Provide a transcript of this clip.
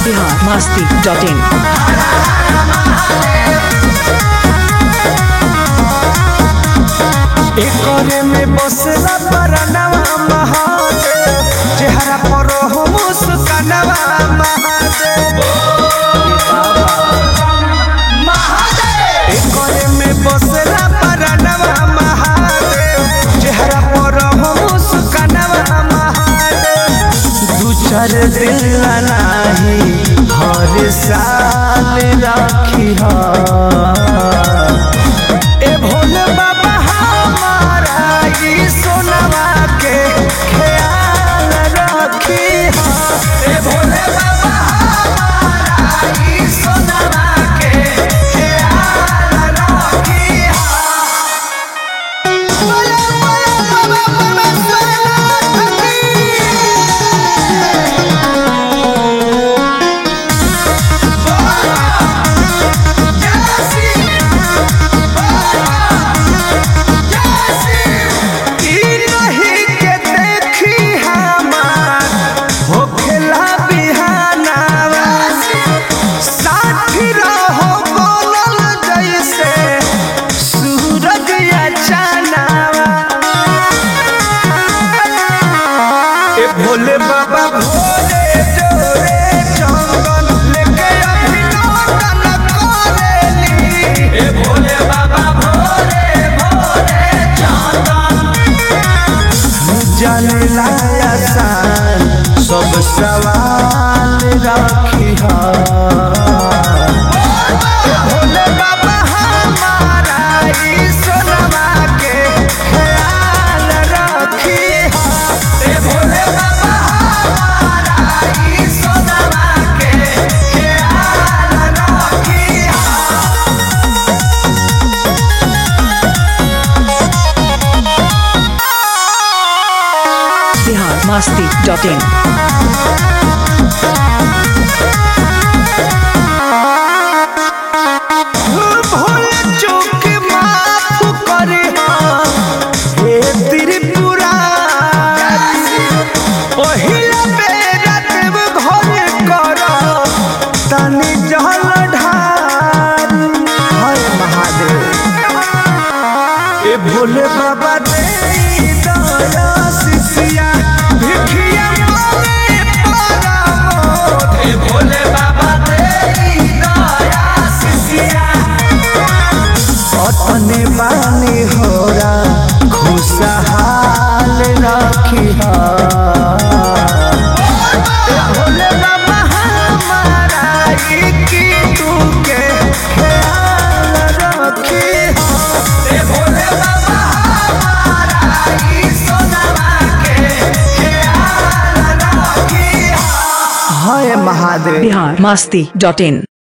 Bihar Masti dot इन एकरे में बसला परनवा महादेव चेहरा पर हो मुस्कानवा महादेव एकरे में बसला परनवा महादेव चेहरा पर हो मुस्कानवा महादेव दू चार दिन नाही हर साल राखी ए भोले बाबा हमारा ई सोनवा के ख्याल रखी ए भोले बाबा हमारा ई सोनवा के ख्याल रखी बोले बोले बाबा परमेश्वर ई नहीं के देखी हमार होखेला बिहानावा साथी रहो बोलल जैसे सूरज या चानावा ए भोले बाबा भोले जोरे चंदन लेके अभिनंदन करेली ए भोले बाबा भोले भोले चंदन जाने लाया सान सब सवाल राखी भोले बाबा हमारा ई सोनवा के ख्याल रखी ए भोले बाबा हमारा ई सोनवा के ख्याल रखी बिहार मस्ती डॉट इन भूल चूक माफ करे हे त्रिपुरा पहिला बेरा देव घर कर तनि जल ढार हर महादेव ए भोले बाबा दे दया शिष्या भिखिया मांगे परमोध ए भोले बाबा दे दया शिष्या अतने बानी होरा खुशहाल रखी भोले बाबा हमारा ई की तू के ख्याल रखी ए भोले बाबा हमारा ई सोनवा के ख्याल रखी हाय महादेव बिहार मस्ती डॉट इन